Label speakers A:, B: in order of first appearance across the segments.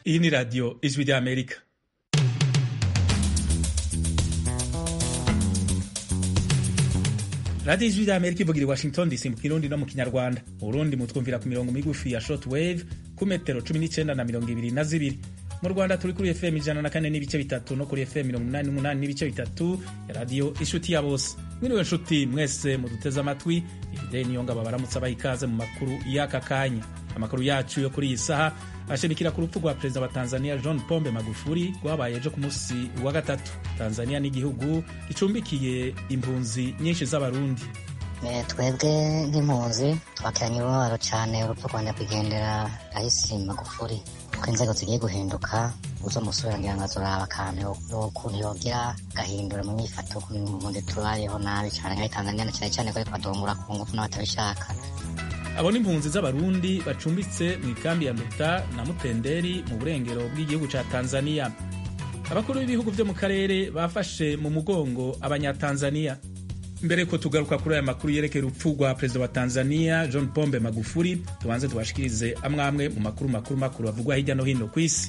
A: iyi ni radiyo ijwi ry'amerika radiyo ijwi ry'amerika ivugira i washington dc mu kirundi no mu kinyarwanda mu burundi mutwumvira ku mirongo migufi ya short wave ku metero cumi n'icyenda na mirongo ibiri na zibiri mu rwanda turi kuri fm ijana na kane n'ibice bitatu no kuri fm mirongo inani n'umunani n'ibice bitatu ya radiyo inshuti ya bose mwiriwe nshuti mwese muduteze amatwi ifite niyo ngabo baramutse abaha ikaze mu makuru y'aka kanya amakuru yacu yo kuri iyi saha ashimikira ku rupfu rwa perezida wa tanzania john pombe magufuli rwabaye ejo ku munsi wa gatatu tanzania ni igihugu gicumbikiye impunzi nyinshi z'abarundi
B: twebwe nk'impunzi twakiranye umubabaro cyane urupfu rwa nyakwigendera rahisi magufuli kuko inzego zigiye guhinduka uzo musore ngira ngo azoraba akantu ukuntu yogira gahindura mu myifato ukuntu tubayeho nabi cyane nka tanzania na cyane cyane ko ariko badungura ku ngufu n'abatabishaka
A: abo ni impunzi z'abarundi bacumbitse mu ikambi ya nduta na mutenderi mu burengero bw'igihugu cya tanzania abakuru b'ibihugu byo mu karere bafashe mu mugongo abanyatanzania mbere ko tugaruka kuri aya makuru yerekeye urupfu rwa perezida wa tanzania john pombe magufuli tubanze tubashikirize amwe amwe mu makuru makuru makuru avugwa hirya no hino ku isi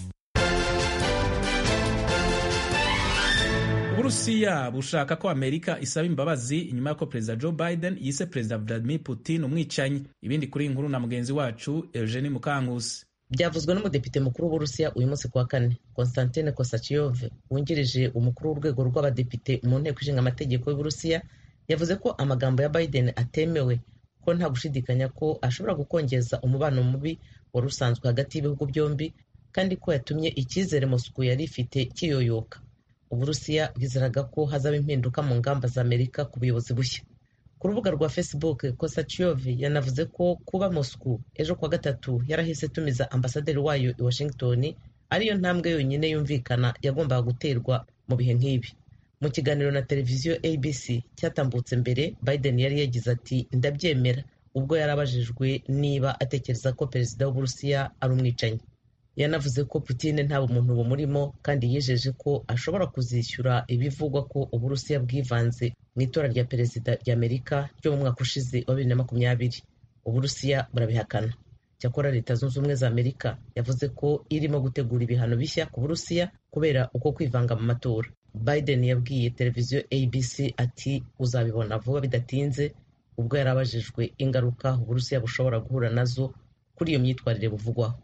A: uburusiya bushaka ko amerika isaba imbabazi inyuma y'uko perezida joe biden yise perezida vladimir putin umwicanyi ibindi kuri inkuru na mugenzi wacu eugenie mukankusi
C: byavuzwe n'umudepite mukuru w'uburusiya uyu munsi kuwa kane konstantine kosachiyov wungirije umukuru w'urwego rw'abadepite mu nteko ishinga amategeko y'uburusiya yavuze ko amagambo ya biden atemewe ko nta gushidikanya ko ashobora gukongeza umubano mubi wari usanzwe hagati y'ibihugu byombi kandi ko yatumye icyizere moscow yari ifite kiyoyoka uburusiya bwizeraga ko hazaba impinduka mu ngamba za amerika ku buyobozi bushya ku rubuga rwa facebook kosachiyov yanavuze ko kuba moscow ejo kuwa gatatu yarahise tumiza ambasaderi wayo i washington ariyo ntambwe yonyine yumvikana yagombaga guterwa mu bihe nk'ibi mu kiganiro na televiziyo abc cyatambutse mbere biden yari yagize ati ndabyemera ubwo yari abajijwe niba atekereza ko perezida w'uburusiya ari umwicanyi yanavuze ko Putin nta bumuntu bumurimo kandi yijeje ko ashobora kuzishyura ibivugwa ko uburusiya bwivanze mu itora rya perezida ry'amerika ryo mu mwaka ushize wa bibiri na makumyabiri uburusiya burabihakana cyakora leta zunze ubumwe za amerika yavuze ko irimo gutegura ibihano bishya ku burusiya kubera uko kwivanga mu matora biden yabwiye televiziyo abc ati uzabibona vuba bidatinze ubwo yari abajijwe ingaruka uburusiya bushobora guhura nazo kuri iyo myitwarire buvugwaho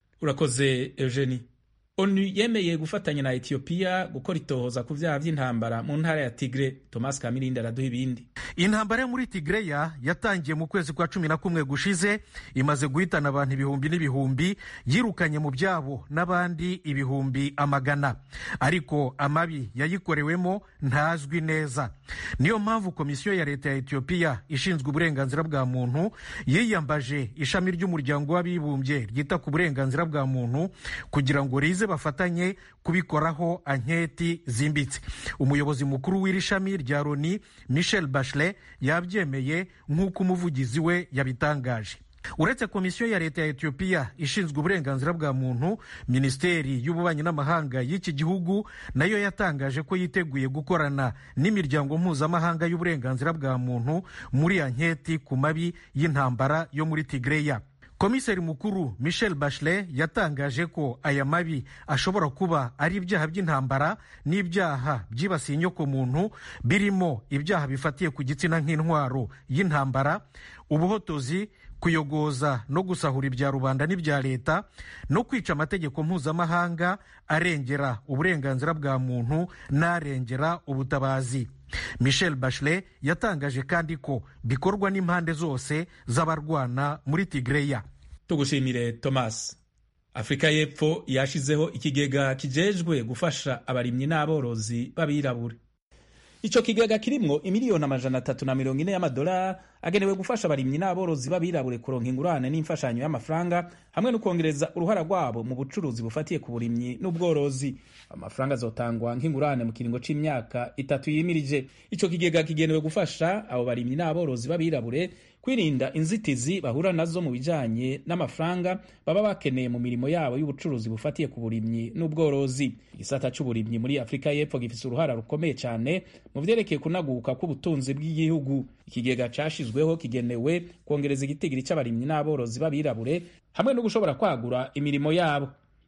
A: urakoze eugenie onu yemeye gufatanya na etiyopiya gukora itohoza ku byaha by'intambara mu ntara ya tigre thomas kamirindi araduha ibindi
D: intambara yo muri tigreya yatangiye mu kwezi kwa cumi na kumwe gushize imaze guhitana abantu ibihumbi n'ibihumbi yirukanye mu byabo n'abandi ibihumbi amagana ariko amabi yayikorewemo ntazwi neza niyo mpamvu komisiyo ya leta ya etiyopiya ishinzwe uburenganzira bwa muntu yiyambaje ishami ry'umuryango w'abibumbye ryita ku burenganzira bwa muntu kugira ngo rize bafatanye kubikoraho anketi zimbitse umuyobozi mukuru w'iri shami rya loni michel bachelet yabyemeye nk'uko umuvugizi we yabitangaje uretse komisiyo ya leta ya etiyopiya ishinzwe uburenganzira bwa muntu minisiteri y'ububanyi n'amahanga y'iki gihugu nayo yatangaje ko yiteguye gukorana n'imiryango mpuzamahanga y'uburenganzira bwa muntu muri anketi ku mabi y'intambara yo muri tigreya komiseri mukuru michel bachelet yatangaje ko aya mabi ashobora kuba ari ibyaha by'intambara n'ibyaha byibasiye inyokomuntu birimo ibyaha bifatiye ku gitsina nk'intwaro y'intambara ubuhotozi kuyogoza no gusahura ibya rubanda n'ibya leta no kwica amategeko mpuzamahanga arengera uburenganzira bwa muntu n'arengera ubutabazi michel bachelet yatangaje kandi ko bikorwa n'impande zose z'abarwana muri tigreya
A: tugushimire thomas afurika y'epfo yashizeho ikigega kijejwe gufasha abarimyi n'aborozi b'abirabure icyo kigega kirimwo imiliyoni amajana atatu na mirongo ine y'amadolari agenewe gufasha abarimyi n'aborozi b'abirabure kuronka ingurane n'imfashanyo y'amafaranga hamwe no kongereza uruhara rwabo mu bucuruzi bufatiye ku burimyi n'ubworozi amafaranga azotangwa nk'ingurane mu kiringo c'imyaka itatu yimirije ico kigega kigenewe gufasha abo barimyi n'aborozi b'abirabure kwirinda inzitizi bahura nazo mu bijanye n'amafaranga baba bakeneye mu mirimo yabo y'ubucuruzi bufatiye ku burimyi n'ubworozi igisata c'uburimyi muri afurika y'epfo gifise uruhara rukomeye cane mu vyerekeye kunaguka k'ubutunzi bw'igihugu ikigega cashizweho kigenewe kongereza igitigiri c'abarimyi n'aborozi b'abirabure hamwe no gushobora kwagura imirimo yabo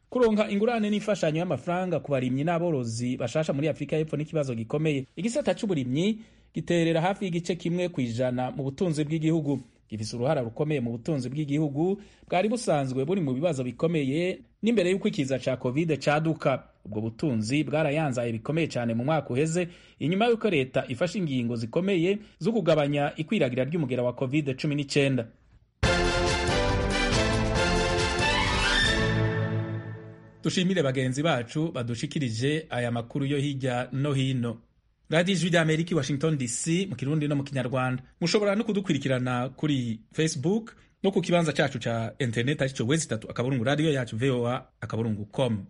A: kuronka ingurane n'imfashanyo y'amafaranga ku barimyi n'aborozi bashasha muri afurika y'epfo n'ikibazo gikomeye igisata c'uburimyi giterera hafi y'igice kimwe ku ijana mu butunzi bw'igihugu gifise uruhara rukomeye mu butunzi bw'igihugu bwari busanzwe buri mu bibazo bikomeye n'imbere y'uko ikiza ca covid caduka ubwo butunzi bwarayanzaye bikomeye cyane mu mwaka uheze inyuma y'uko leta ifashe ingingo zikomeye zo kugabanya ikwiragira ry'umugera wa covid 19 dushimire bagenzi bacu badushikirije aya makuru yo hirya no hino radiyo ijwi rya amerika washington dc mu kirundi no mu kinyarwanda mushobora no kudukurikirana kuri facebook no ku kibanza cacu ca internet arico wezi itatu akaburungu radiyo yacu voa akaburungu com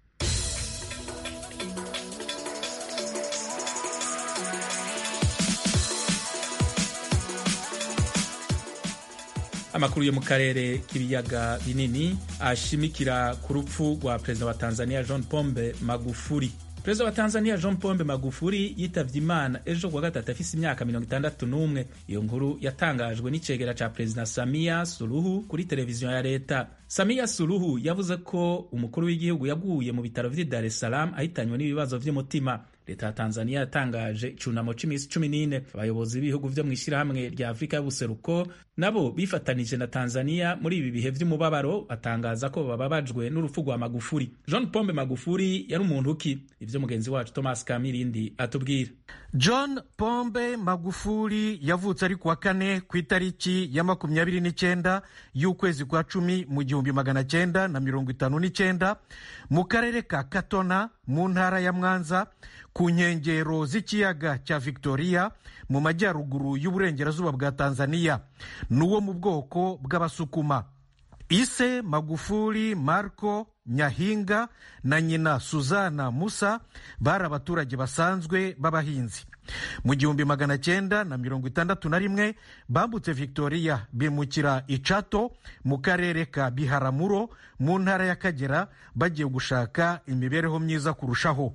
A: amakuru yo mu karere k'ibiyaga binini ashimikira ku rupfu rwa perezida wa tanzania john pombe magufuri perezida wa tanzania john pombe magufuri yitavye imana ejo kuwa gatatu afise imyaka mirongo itandatu n'umwe iyo nkuru yatangajwe n'icegera ca perezida samia suluhu kuri televiziyo ya leta samia suluhu yavuze ko umukuru w'igihugu yaguye mu bitaro vy'i dar es salaam ahitanywe n'ibibazo vy'umutima leta ya tanzania yatangaje icunamo c'imisi cumi n'ine abayobozi b'ibihugu vyo mw'ishirahamwe rya afurika y'ubuseruko nabo bifatanije na tanzania muri ibi bihe vy'umubabaro batangaza ko bababajwe n'urupfu rwa magufuri john pombe magufuri yari umuntu ki ivyo mugenzi wacu thomas kamirindi atubwira
D: john pombe magufuri yavutse ari kuwa kane ku itariki ya makumyabiri n'icyenda y'ukwezi kwa cumi mu gihumbi magana cyenda na mirongo itanu n'icyenda mu karere ka katona mu ntara ya mwanza ku nkengero z'ikiyaga cya victoria mu majyaruguru y'uburengerazuba bwa tanzania n'uwo mu bwoko bw'abasukuma ise magufuli marco nyahinga na nyina suzana musa bari abaturage basanzwe b'abahinzi mu gihumbi magana cyenda na mirongo itandatu na rimwe bambutse victoria bimukira icato mu karere ka biharamuro mu ntara y'akagera bagiye gushaka imibereho myiza kurushaho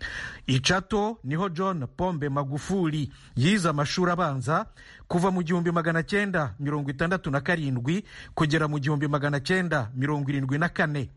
D: icato niho john pombe magufuli yize amashuri abanza kuva mu gihumbi magana cyenda mirongo itandatu na karindwi kugera mu gihumbi magana cyenda mirongo irindwi na kane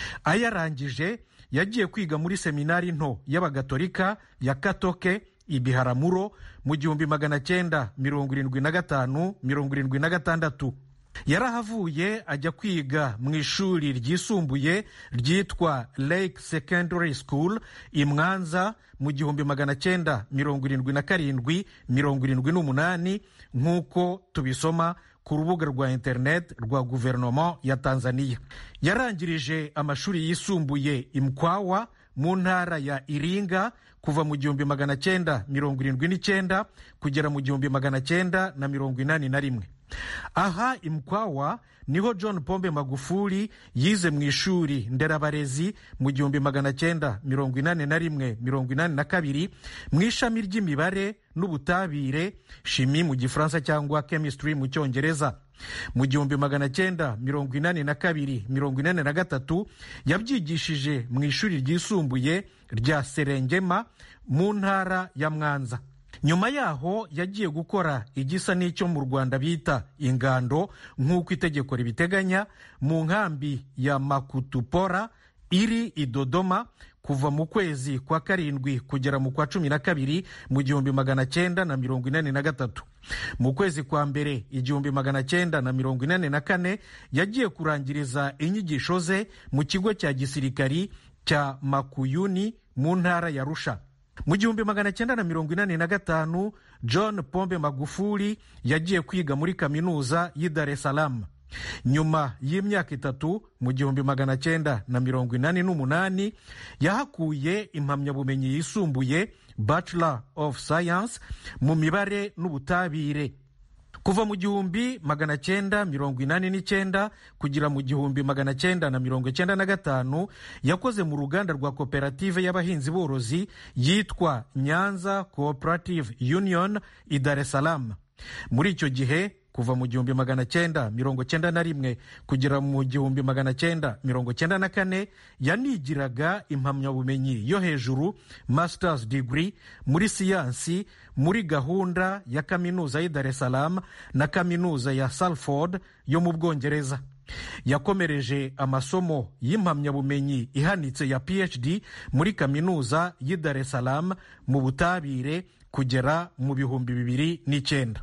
D: ayarangije yagiye kwiga muri seminari nto y'abagatolika ya katoke ibiharamuro mu gihumbi magana cyenda mirongo irindwi na gatanu mirongo irindwi na gatandatu yarahavuye ajya kwiga mu ishuri ryisumbuye ryitwa lake secondary school i mwanza mu gihumbi magana cyenda mirongo irindwi na karindwi mirongo irindwi n'umunani nk'uko tubisoma ku rubuga rwa interineti rwa guverinoma ya tanzania yarangirije amashuri yisumbuye imkwawa mu ntara ya iringa kuva mu gihumbi magana cyenda mirongo irindwi n'icyenda kugera mu gihumbi magana cyenda na mirongo inani na rimwe aha imkwawa niho john pombe magufuli yize mu ishuri nderabarezi mu gihumbi magana cyenda mirongo inani na rimwe mirongo inani na kabiri mu ishami ry'imibare n'ubutabire shimi mu gifaransa cyangwa chemistry mu cyongereza mu gihumbi magana cyenda mirongo inani na kabiri mirongo inani na gatatu yabyigishije mu ishuri ryisumbuye rya serengema mu ntara ya mwanza nyuma yaho yagiye gukora igisa n'icyo mu rwanda bita ingando nk'uko itegeko ribiteganya mu nkambi ya makutupora iri i dodoma kuva mu kwezi kwa karindwi kugera mu kwa cumi na kabiri mu gihumbi magana cyenda na mirongo inani na gatatu mu kwezi kwa mbere igihumbi magana cyenda na mirongo inani na kane yagiye kurangiriza inyigisho ze mu kigo cya gisirikari cya makuyuni mu ntara ya rusha mu gihumbi magana cyenda na mirongo inani na gatanu john pombe magufuli yagiye kwiga muri kaminuza y'i dar es salaam nyuma y'imyaka itatu mu gihumbi magana cyenda na mirongo inani n'umunani yahakuye impamyabumenyi yisumbuye bachelor of science mu mibare n'ubutabire kuva mu gihumbi magana cyenda mirongo inani n'icyenda kugera mu gihumbi magana cyenda na mirongo cyenda na gatanu yakoze mu ruganda rwa koperative y'abahinzi borozi yitwa nyanza cooperative union i dar es salaam muri icyo gihe kuva mu gihumbi magana cyenda mirongo cyenda na rimwe kugera mu gihumbi magana cyenda mirongo cyenda na kane yanigiraga impamyabumenyi yo hejuru masters degree muri siyansi muri gahunda ya kaminuza y'i dar es salaam na kaminuza ya salford yo mu bwongereza yakomereje amasomo y'impamyabumenyi ihanitse ya phd muri kaminuza y'i dar es salaam mu butabire kugera mu bihumbi bibiri n'icyenda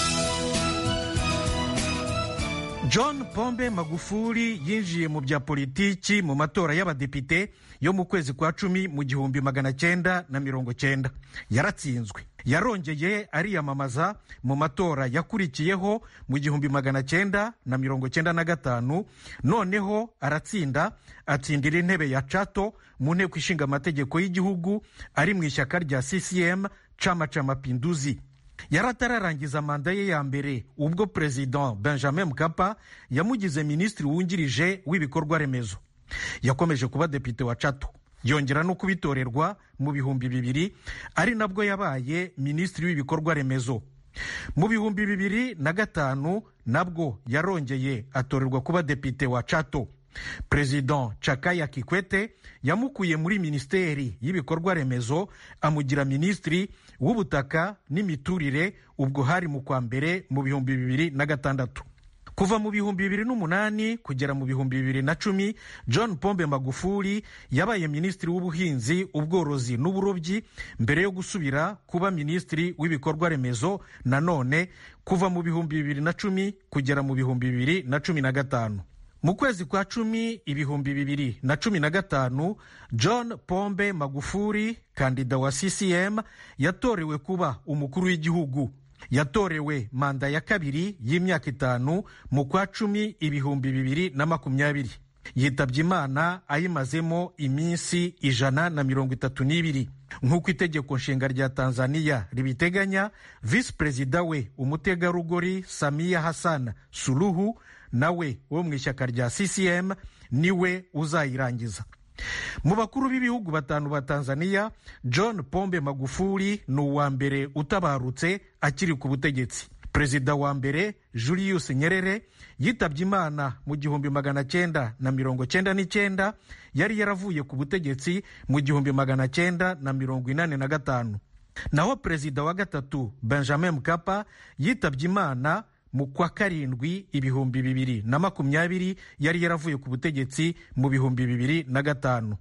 D: john pombe magufuli yinjiye mu bya politiki mu matora y'abadepite yo mu kwezi kwa cumi mu gihumbi magana cyenda na mirongo cyenda yaratsinzwe yarongeye ariyamamaza mu matora yakurikiyeho mu gihumbi magana cyenda na mirongo cyenda na gatanu noneho aratsinda atsindira intebe ya cato mu nteko ishinga amategeko y'igihugu ari mu ishyaka rya ccm chama cha mapinduzi yari atararangiza manda ye ya mbere ubwo perezida benjamin mkapa yamugize minisitiri wungirije w'ibikorwa remezo yakomeje kuba depite wa cato yongera no kubitorerwa mu bihumbi bibiri ari nabwo yabaye minisitiri w'ibikorwa remezo mu bihumbi bibiri na gatanu nabwo yarongeye atorerwa kuba depite wa cato perezida cakaya kikwete yamukuye muri minisiteri y'ibikorwa remezo amugira minisitiri w'ubutaka n'imiturire ubwo hari mu kwa mbere mu bihumbi bibiri na gatandatu kuva mu bihumbi bibiri n'umunani kugera mu bihumbi bibiri na cumi john pombe magufuli yabaye minisitiri w'ubuhinzi ubworozi n'uburobyi mbere yo gusubira kuba minisitiri w'ibikorwa remezo nanone kuva mu bihumbi bibiri na cumi kugera mu bihumbi bibiri na cumi na gatanu mu kwezi kwa cumi ibihumbi bibiri na cumi na gatanu john pombe magufuli kandida wa ccm yatorewe kuba umukuru w'igihugu yatorewe manda ya kabiri y'imyaka itanu mu kwa cumi ibihumbi bibiri na makumyabiri yitabye imana ayimazemo iminsi ijana na mirongo itatu n'ibiri nk'uko itegeko nshinga rya tanzania ribiteganya visi perezida we umutegarugori samiya hassan suluhu nawe wo mu ishyaka rya ccm niwe uzayirangiza mu bakuru b'ibihugu batanu ba tanzania john pombe magufuli ni uwa mbere utabarutse akiri ku butegetsi perezida wa mbere julius nyerere yitabye imana mu gihumbi magana cyenda na mirongo cyenda n'icyenda yari yaravuye ku butegetsi mu gihumbi magana cyenda na mirongo inani na gatanu naho perezida wa gatatu benjamin mkapa yitabye imana mu kwa karindwi ibihumbi bibiri na makumyabiri yari yaravuye ku butegetsi mu bihumbi bibiri na gatanu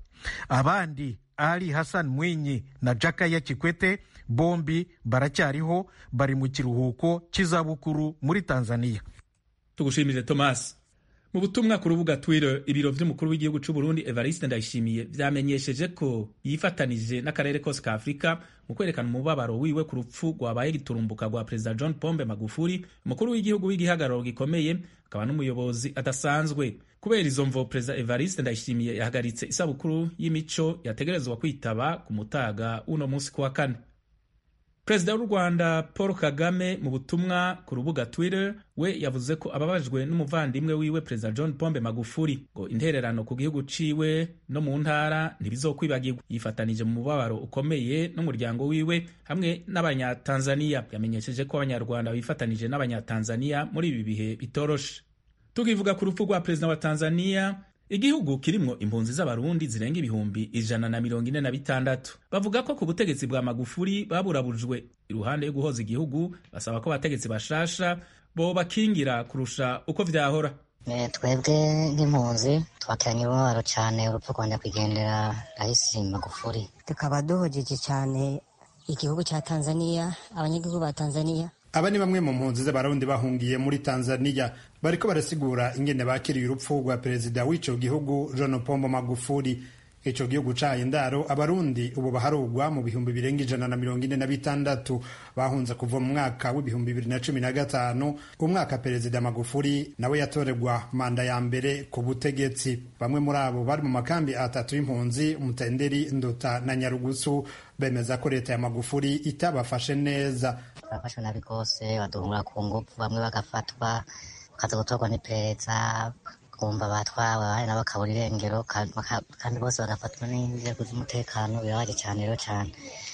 D: abandi ali hassan mwinyi na jakaya kikwete bombi baracyariho bari mu kiruhuko cy'izabukuru muri tanzania
A: tugushimire thomas mu butumwa ku rubuga twitter ibiro vy'umukuru w'igihugu c'u burundi evariste ndayishimiye vyamenyesheje ko yifatanije n'akarere kose ka afurika mu kwerekana umubabaro wiwe ku rupfu rwabaye giturumbuka rwa perezida john pombe magufuli umukuru w'igihugu w'igihagararo gikomeye akaba n'umuyobozi adasanzwe kubera izo mvo perezida evariste ndayishimiye yahagaritse isabukuru y'imico yategerezwa kwitaba ku mutaga w'uno munsi ku wa kane perezida w'u rwanda paul kagame mu butumwa ku rubuga twitter we yavuze ko ababajwe n'umuvandimwe wiwe perezida john pombe magufuli ngo intererano ku gihugu ciwe no mu ntara ntibizokwibagirwa yifatanije mu mubabaro ukomeye n'umuryango wiwe hamwe n'abanyatanzaniya yamenyesheje ko abanyarwanda bifatanije n'abanyatanzaniya muri ibi bihe bitoroshe tukivuga ku rupfu rwa perezida wa tanzaniya igihugu kirimwo impunzi z'abarundi zirenga ibihumbi ijana na mirongo ine na bitandatu bavuga ko ku butegetsi bwa magufuri baburabujwe iruhande yo guhoza igihugu basaba ko abategetsi bashasha bo bakingira kurusha uko vyahora
B: twebwe nk'impunzi twakiranye umubabaro cyane urupfu rwa nyakwigendera rahisi magufuri
E: tukaba duhojeje cyane igihugu cya tanzania abanyagihugu ba tanzania
F: aba ni bamwe mu mpunzi z'abarundi bahungiye muri tanzania bariko barasigura ingene bakiriye urupfu rwa perezida w'ico gihugu john pombo magufuli ico gihugu caye indaro abarundi ubu baharugwa mu bihumbi birenga ijana na mirongo ine na bitandatu bahunze kuva mu mwaka w'ibihumbi bibiri na cumi na gatanu umwaka perezida magufuli nawe yatorerwa manda ya mbere ku butegetsi bamwe muri abo bari mu makambi atatu y'impunzi mutenderi ndota na nyarugusu bemeza ko leta ya magufuli itabafashe neza
B: turafashwe nabi rwose baduhura ku ngufu bamwe bagafatwa bakaza gutorwa n'iperereza kumva batwawe abandi nabo bakabura irengero kandi bose bagafatwa n'inzego z'umutekano birabaje cyane rero cyane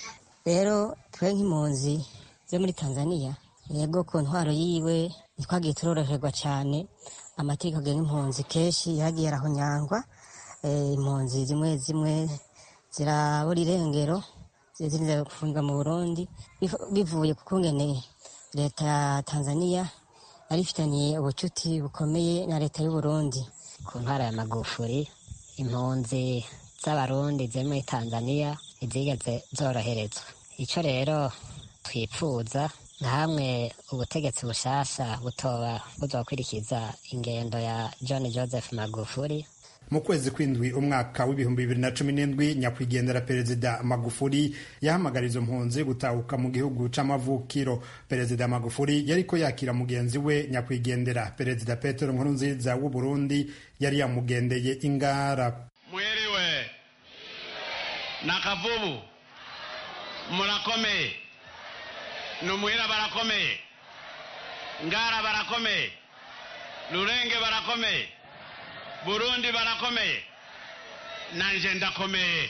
E: rero twe nk'impunzi zo muri tanzania yego ku ntwaro yiwe ntitwagiye turoroherwa cyane amategeko agenga impunzi kenshi yagiye arahonyangwa impunzi zimwe zimwe zirabura irengero zirinze gufungwa mu burundi bivuye ku kungene leta ya tanzania arifitaniye ubucuti bukomeye na leta y'u Burundi ku ntara ya Magufuri impunzi z'abarundi ziri muri Tanzania ntizigeze zoroherezwa ico rero twipfuza nka hamwe ubutegetsi bushasha butoba buzokwirikiza ingendo ya John Joseph Magufuri
F: mu kwezi kw'indwi umwaka w'ibihumbi bibiri na cumi n'indwi nyakwigendera perezida magufuri yahamagara izo mpunzi gutahuka mu gihugu c'amavukiro perezida magufuri yariko yakira mugenzi we nyakwigendera perezida petero nkurunziza w'u burundi yari yamugendeye ingara
G: mwiriwe na kavubu murakomeye numwira barakomeye ngara barakomeye rurenge barakomeye burundi barakomeye nanje ndakomeye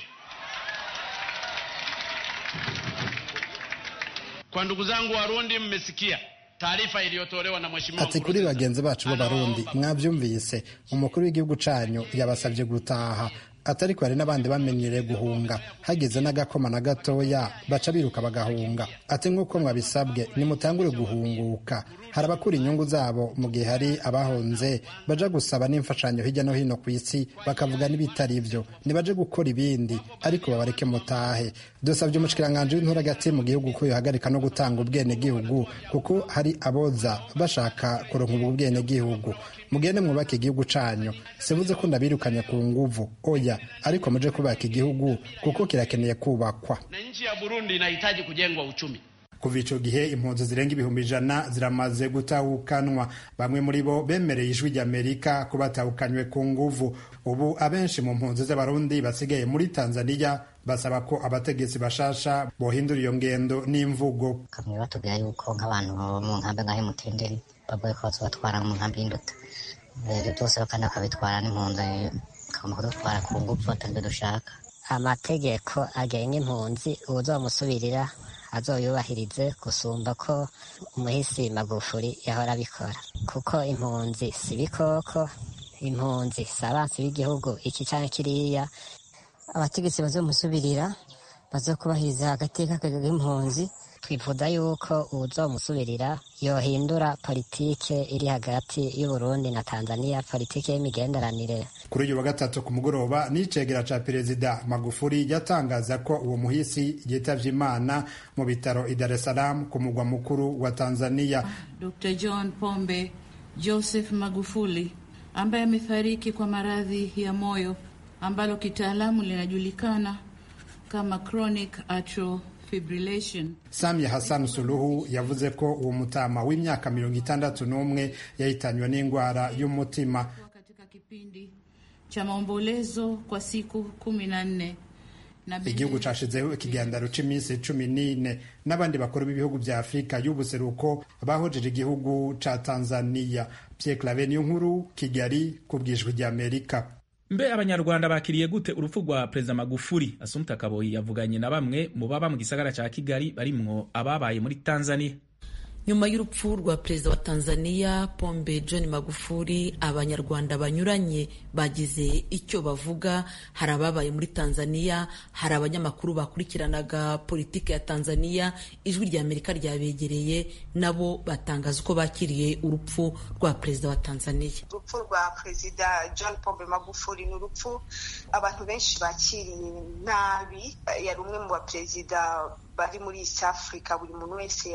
G: kwa ndugu zangu warundi mmesikia taarifa iliyotolewa na mheshimiwa
F: ati kuri bagenzi bacu b'abarundi mwavyumvise umukuru w'igihugu canyu yabasavye gutaha atariko hari n'abandi bamenyereye guhunga hageze n'agakoma na gatoya baca biruka bagahunga ati nk'uko mwabisabwe nimutangure guhunguka hari abakura inyungu zabo mu gihe hari abahonze baja gusaba n'imfashanyo hirya no hino ku isi bakavuga n'ibitari ivyo nibaje gukora ibindi ariko babareke mutahe dusabye umushikiranganji w'intura hagati mu gihugu ko yohagarika no gutanga ubwenegihugu kuko hari aboza bashaka kuronka ubwo bwenegihugu mugende mwubake igihugu canyu sivuze ko ndabirukanye ku nguvu oya ariko muje kubaka igihugu kuko kirakeneye kubakwa
G: na nchi ya Burundi inahitaji kujengwa uchumi
F: kuva ico gihe impunzi zirenga ibihumbi ijana ziramaze gutahukanwa bamwe muri bo bemereye ijwi ry'amerika ko batahukanywe ku nguvu ubu abenshi mu mpunzi z'abarundi basigaye muri tanzania basaba ko abategetsi bashasha bohindura iyo ngendo n'imvugo
B: kamwe batubwira yuko nk'abantu mu nkambi ngaho mutenderi bavuye ko bazobatwara mu nkambi y'induta ibyo byose kandi bakabitwara n'impunzi bakagomba kudutwara ku ngufu ataribyo dushaka
E: amategeko agenga impunzi uwuzomusubirira azoyubahirize gusumba ko umuhisi magufuri yahora abikora kuko impunzi si ibikoko impunzi si abansi b'igihugu iki canke kiriya abategetsi bazomusubirira bazokubahiriza agateka k'impunzi twifuza yuko uwuzomusubirira yohindura politike iri hagati y'uburundi na tanzania politike y'imigenderanire
F: kuri uyu wa gatatu ku mugoroba n'icegera ca perezida magufuri yatangaza ko uwo muhisi yitavye imana mu bitaro i dar es salaam ku mugwa mukuru wa tanzania
H: dr john pombe joseph magufuli ambaye amefariki kwa maradhi ya moyo ambalo kitaalamu linajulikana kama chronic atrial fibrillation.
F: Samia Hassan Suluhu yavuze ko uwo mutama w'imyaka mirongo itandatu n'umwe yahitanywe n'indwara y'umutima
H: katika kipindi cha maombolezo kwa siku kumi na nne
F: igihugu cashizeho ikiganiro c'iminsi cumi n'ine n'abandi bakuru b'ibihugu vya afurika y'ubuseruko bahojeje igihugu ca tanzania pierre clave niyo nkuru kigali ku bwijwi ry'amerika
A: mbe abanyarwanda bakiriye gute urupfu rwa perezida magufuri asumta kaboyi yavuganye na bamwe mu baba mu gisagara ca kigali barimwo ababaye muri tanzania
I: nyuma y'urupfu rwa perezida wa tanzania pombe john magufuri abanyarwanda banyuranye bagize icyo bavuga hari ababaye muri tanzania hari abanyamakuru bakurikiranaga politiki ya tanzania ijwi rya amerika ryabegereye nabo batangaza uko bakiriye urupfu rwa perezida wa tanzania
J: urupfu rwa perezida john pombe magufuri ni urupfu abantu benshi bakiriye nabi yari umwe mu baperezida bari muri east africa buri muntu wese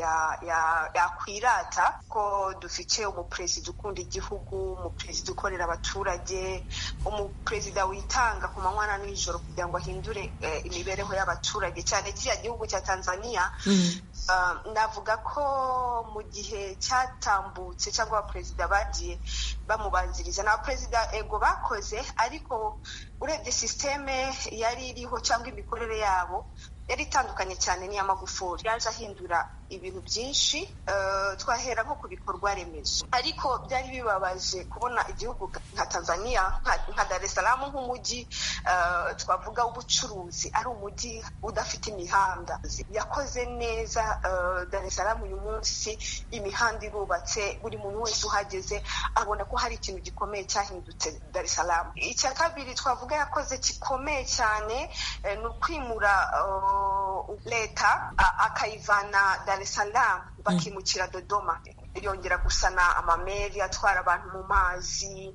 J: yakwirata ya, ya ko dufite umuperezida ukunda igihugu umuperezida ukorera abaturage umuperezida witanga ku manywa na nijoro kugira ngo ahindure eh, imibereho y'abaturage cyane kiriya gihugu cya tanzania mm. uh, navuga ko mu gihe cyatambutse cyangwa abaperezida bagiye bamubanziriza ni abaperezida ego bakoze ariko urebye sisiteme yari iriho cyangwa imikorere yabo yari itandukanye cyane n'iya magufuri yaje ahindura ibintu byinshi twahera nko ku bikorwa remezo ariko byari bibabaje kubona igihugu nka tanzania nka dar es salaam nk'umujyi twavuga w'ubucuruzi ari umujyi udafite imihanda yakoze neza dar es salaam uyu munsi imihanda irubatse buri muntu wese uhageze abona ko hari ikintu gikomeye cyahindutse dar es salaam icya kabiri twavuga yakoze gikomeye cyane ni ukwimura leta akayivana dar es salaam bakimukira dodoma yongera gusana amameri atwara abantu mu mazi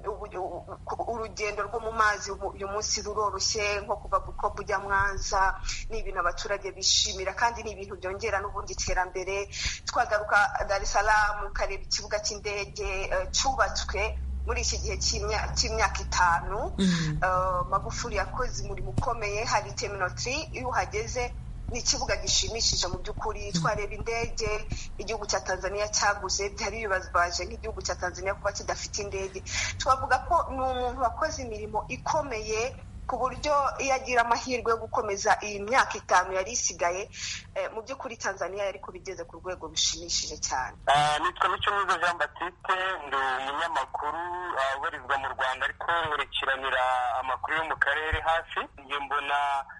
J: urugendo rwo mu mazi uyu munsi ruroroshye nko kuva bukoba ujya mwanza ni ibintu abaturage bishimira kandi ni ibintu byongera n'ubundi iterambere twagaruka dar es salaam ukareba ikibuga cy'indege cyubatswe muri iki gihe cy'imyaka itanu magufuri yakoze umurimo ukomeye hari teminotiri iyo uhageze ni ikibuga gishimishije mu by'ukuri twareba indege igihugu cya tanzania cyaguze byari bibabaje nk'igihugu cya tanzania kuba kidafite indege twavuga ko ni umuntu wakoze imirimo ikomeye ku buryo iyo agira amahirwe yo gukomeza iyi myaka itanu yari isigaye mu by'ukuri tanzania yari kubigeze ku rwego rushimishije cyane
K: nitwa mico mwiza jean batiste ndi umunyamakuru ubarizwa mu rwanda ariko nkurikiranira amakuru yo mu karere hafi njye mbona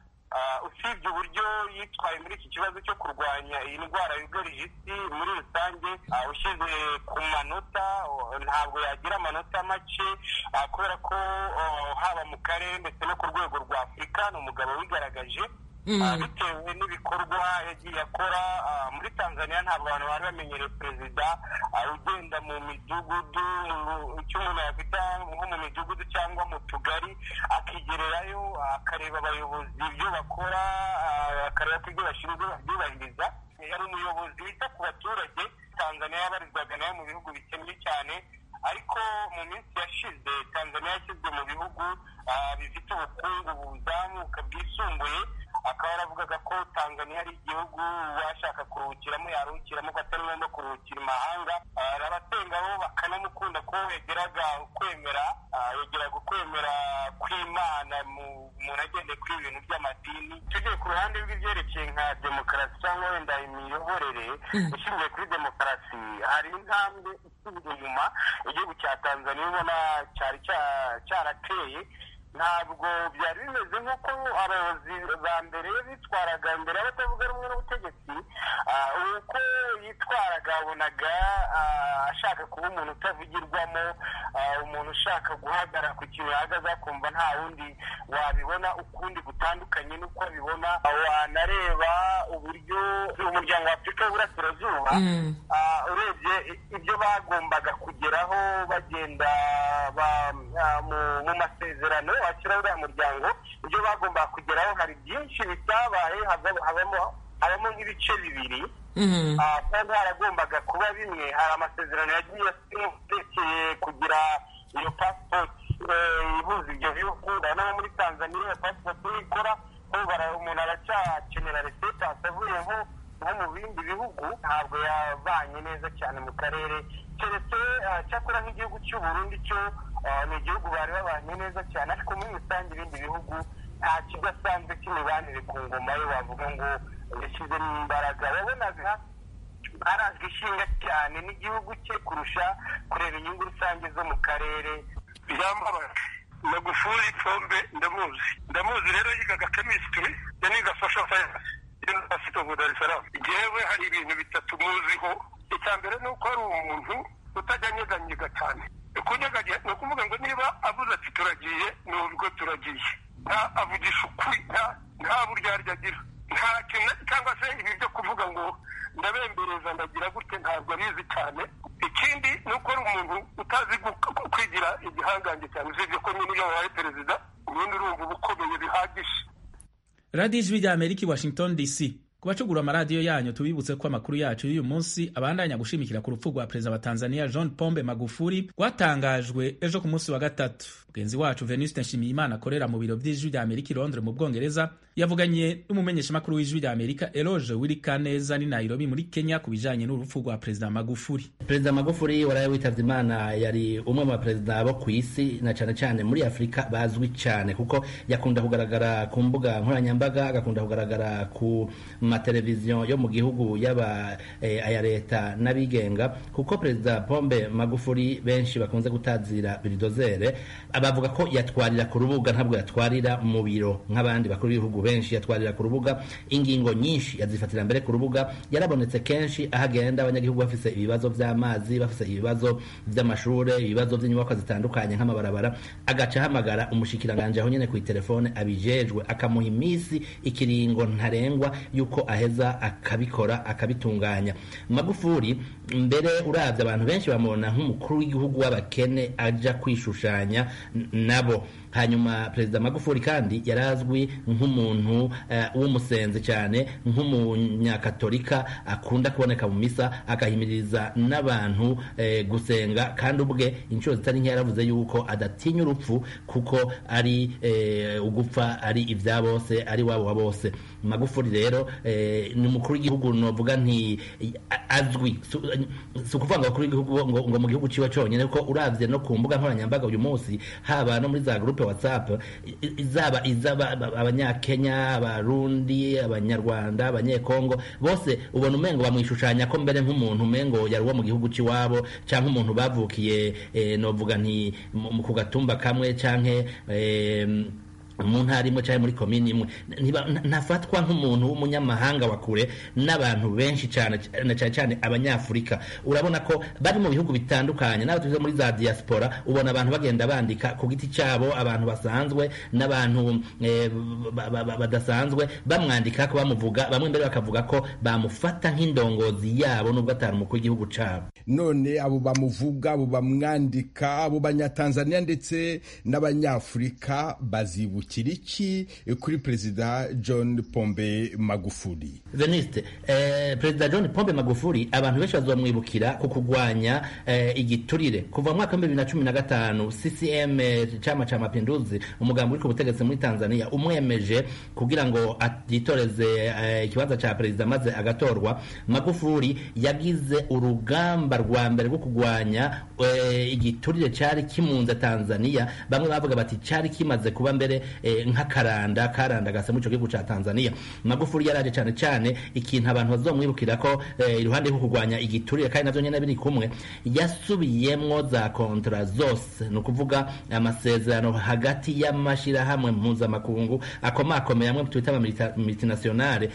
K: usibye uburyo yitwaye muri iki kibazo cyo kurwanya iyi ndwara yugarije isi muri rusange ushyize ku manota ntabwo yagira amanota make kubera ko haba mu karere ndetse no ku rwego rwa afurika ni umugabo wigaragaje bitewe n'ibikorwa yagiye akora muri tanzania ntabwo abantu bari bamenyereye perezida ugenda mu midugudu icyo umuntu yakwita nko mu midugudu cyangwa mu tugari akigererayo akareba abayobozi ibyo bakora akareba ko ibyo bashinzwe babyubahiriza yari umuyobozi wita ku baturage tanzania yabarizwaga nayo mu bihugu bikennye cyane ariko mu minsi yashize tanzania yashyizwe mu bihugu bifite ubukungu buzamuka bwisumbuye akaba yaravugaga ko tanzania ari igihugu washaka kuruhukiramo yaruhukiramo ko atari ngombwa kuruhukira imahanga abasenga bo bakanamukunda ko yageraga ukwemera yageraga ukwemera kw'imana umuntu agendeye kuri ibintu by'amadini tugiye ku ruhande rw'ibyerekeye nka demokarasi cyangwa wenda imiyoborere ishingiye kuri demokarasi hari intambwe isubira inyuma igihugu cya tanzania ubona cyari cyarateye ntabwo byari bimeze nk'uko abayobozi ba mbere bitwaraga mbere y'abatavuga rumwe n'ubutegetsi uko yitwaraga wabonaga ashaka kuba umuntu utavugirwamo umuntu ushaka guhagarara ku kintu yahagaze akumva nta wundi wabibona ukundi gutandukanye n'uko abibona wanareba uburyo umuryango wa afurika y'uburasirazuba urebye ibyo bagombaga kugeraho bagenda mu masezerano wakira uriya muryango ibyo bagombaga kugeraho hari byinshi bitabaye habamo nk'ibice bibiri kandi haragombaga kuba bimwe hari amasezerano yagiye yerekeye kugira iyo pasipoti ihuza ibyo bihugu urabona muri tanzania iyo pasipoti nikora umuntu aracyakenera resepasi avuye nko mu bindi bihugu ntabwo yabanye neza cyane mu karere keretse cyakora nk'igihugu cy'uburundi cyo ni igihugu bari babanye neza cyane ariko muri rusange ibindi bihugu nta kidasanzwe cy'imibanire ku ngoma ye wavuga ngo yashyizemo imbaraga wabonaga arazwi ishinga cyane n'igihugu cye kurusha kureba inyungu rusange zo mu karere
L: byambabaje magufuri pombe ndamuzi ndamuzi rero yigaga kemisitiri yaniga sosho sayansi yunivasiti ofu dar es salaam yewe hari ibintu bitatu muziho icya mbere ni uko ari umuntu utajya anyeganyega cyane kunyeganyega ni ukuvuga ngo niba avuze ati turagiye ni ubwo turagiye nta avugisha ukuri nta buryarya agira nta kintu cyangwa se ibi byo kuvuga ngo ndabembereza ndagira gute ntabwo abizi cyane ikindi ni uko ari umuntu utazi kwigira igihangange cyane usibye ko nyine iyo wabaye perezida ubundi urumva uba ukomeye bihagije
A: radiyo ijwi rya amerika i washington dc ku bacugura amaradiyo yanyu tubibutse ko amakuru yacu y'uyu munsi abandanya gushimikira ku rupfu rwa perezida wa tanzania john pombe magufuri rwatangajwe ejo ku munsi wa gatatu mugenzi wacu venuste nshimiyimana akorera mu biro by'ijwi rya amerika i londres mu bwongereza yavuganye n'umumenyeshamakuru w'ijwi rya amerika eloge wirikaneza ni nairobi muri kenya ku bijanye n'urupfu rwa perezida magufuri
M: perezida magufuri waraye witavye imana yari umwe mu baperezida bo ku isi na cane cane muri afurika bazwi cyane kuko yakunda kugaragara ku mbuga nkoranyambaga agakunda kugaragara ku mateleviziyo yo mu gihugu yaba eh, aya leta n'abigenga kuko perezida pombe magufuri benshi bakunze gutazira biridozere bavuga ko yatwarira ku rubuga ntabwo yatwarira mu biro nk'abandi bakuru b'ibihugu benshi yatwarira ku rubuga ingingo nyinshi yazifatira mbere ku rubuga yarabonetse kenshi aho agenda abanyagihugu bafise ibibazo by'amazi bafise ibibazo by'amashure ibibazo by'inyubakwa zitandukanye nk'amabarabara agaca ahamagara umushikiranganje aho nyene ku telefone abijejwe akamuha iminsi ikiringo ntarengwa yuko nuko aheza akabikora akabitunganya magufuri mbere uravye abantu benshi bamubona nk'umukuru w'igihugu w'abakene aja kwishushanya nabo hanyuma perezida magufuri kandi yari azwi nk'umuntu uh, w'umusenzi cyane nk'umunyakatolika akunda kuboneka mu misa agahimiriza n'abantu eh, gusenga kandi ubwe inshuro zitari nke yaravuze yuko adatinya urupfu kuko ari eh, ugupfa ari ibya bose ari wabo wa bose magufuri rero eh, ni umukuru w'igihugu novuga nti azwi si ukuvuga ngo abakuru w'igihugu ngo, ngo mu gihugu ciwe conyene kuko uravye no ku mbuga nkoranyambaga uyu munsi haba no muri za groupe whatsapp izaba izaba abanyakenya abarundi abanyarwanda abanyekongo bose ubona umengo bamwishushanya ko mbere nk'umuntu umengo yari uwo mu gihugu ciwabo canke umuntu bavukiye eh, novuga nti ku gatumba kamwe canke eh, mu ntara imwe cyangwa muri komini imwe ntafatwa nk'umuntu w'umunyamahanga wa kure n'abantu benshi cyane cyane cyane abanyafurika urabona ko bari mu bihugu bitandukanye n'abo tuvuze muri za diaspora ubona abantu bagenda bandika ku giti cyabo abantu basanzwe n'abantu badasanzwe bamwandika ko bamuvuga bamwe mbere bakavuga ko bamufata nk'indongozi yabo nubwo atari umukuru w'igihugu cyabo
N: none abo bamuvuga abo bamwandika abo banyatanzania ndetse n'abanyafurika bazibukira iki kuri perezida john pombe magufuli
M: veniste eh, perezida john pombe magufuli abantu benshi bazamwibukira ku kurwanya eh, igiturire kuva mu mwaka wa bibiri na cumi na gatanu ccm chama cha mapinduzi umugambi uri ku butegetsi muri tanzania umwemeje kugira ngo yitoreze ikibanza eh, cha perezida maze agatorwa magufuli yagize urugamba rwa mbere rwo kurwanya igiturire cyari kimunze tanzania bamwe bavuga bati cyari kimaze kuba mbere nk'akaranda karandagase muri icyo gihugu cya tanzania magufuli yaraje cyane cyane ikintu abantu bazomwibukira ko iruhande rwo kurwanya igiturire kandi navyo nyene biri kumwe yasubiyemwo za kontra zose ni ukuvuga amasezerano hagati y'amashirahamwe mpuzamakungu akomakomeye amwe twita ama multinationale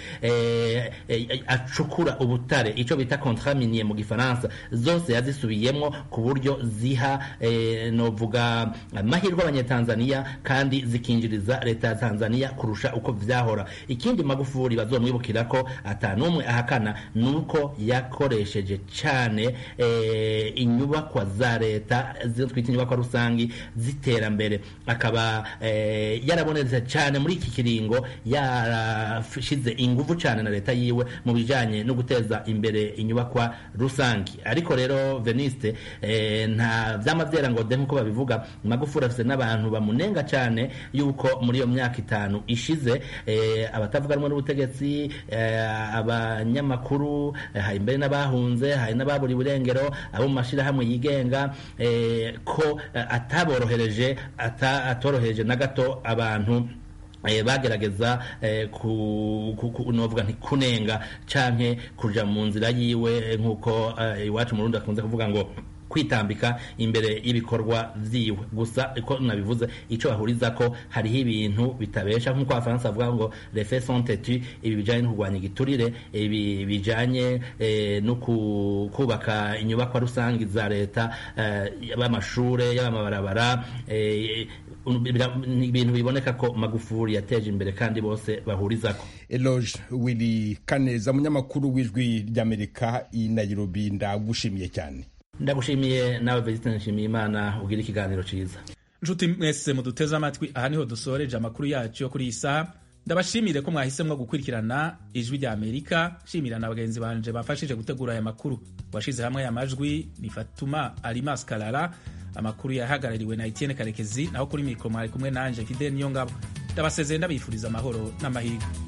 M: acukura ubutare ico bita contrat minier mu gifaransa zose yazisubiyemwo ku buryo ziha novuga amahirwe abanyetanzania kandi zikinjiriza leta ya tanzania kurusha uko vyahora ikindi magufuli bazomwibukira ko atanumwe ahakana nuko yakoresheje cyane e, inyubakwa za leta zizo twita inyubakwa rusangi ziterambere akaba e, yarabonetse cyane muri iki kiringo yarashize inguvu cyane na leta yiwe mu bijanye no guteza imbere inyubakwa rusangi ariko rero veniste e, nta vyama vyera ngo de nkuko babivuga magufuli afise n'abantu bamunenga cyane yuko muri iyo myaka itanu ishize eh, abatavuga rumwe n'ubutegetsi eh, abanyamakuru eh, hari mbere n'abahunze hari n'ababuriwe irengero abo mu mashirahamwe yigenga eh, ko eh, ataborohereje ata, atorohereje na gato abantu eh, bagerageza eh, ku, ku, ku, novuga nti kunenga canke kuja mu nzira yiwe nk'uko eh, iwacu mu Burundi akunze kuvuga ngo kwitambika imbere y'ibikorwa vyiwe gusa uko nabivuze ico bahuriza ko hariho ibintu bitabesha nk'uko abafaransa bavuga ngo les faits sont têtus ibi bijanye no kurwanya igiturire ibi bijanye eh, no kubaka inyubakwa rusangi za leta eh, y'amashure y'amabarabara eh, ibintu biboneka ko magufuri yateje imbere kandi bose bahurizako
N: eloge willy kaneza umunyamakuru w'ijwi ry'amerika i nairobi ndagushimiye cyane
M: ndagushimiye nawe Vegisite nshimiye imana ugira ikiganiro cyiza
A: nshuti mwese muduteze amatwi aha niho dusoreje amakuru yacu yo kuri iyi saha ndabashimire ko mwahisemo gukurikirana ijwi rya amerika shimira na bagenzi banje bafashije gutegura aya makuru washize hamwe aya majwi ni fatuma alimas karara amakuru yahagarariwe na etienne karekezi naho kuri mikoro mwari kumwe nanje fidel niyo ngabo ndabasezeye ndabifuriza amahoro n'amahirwe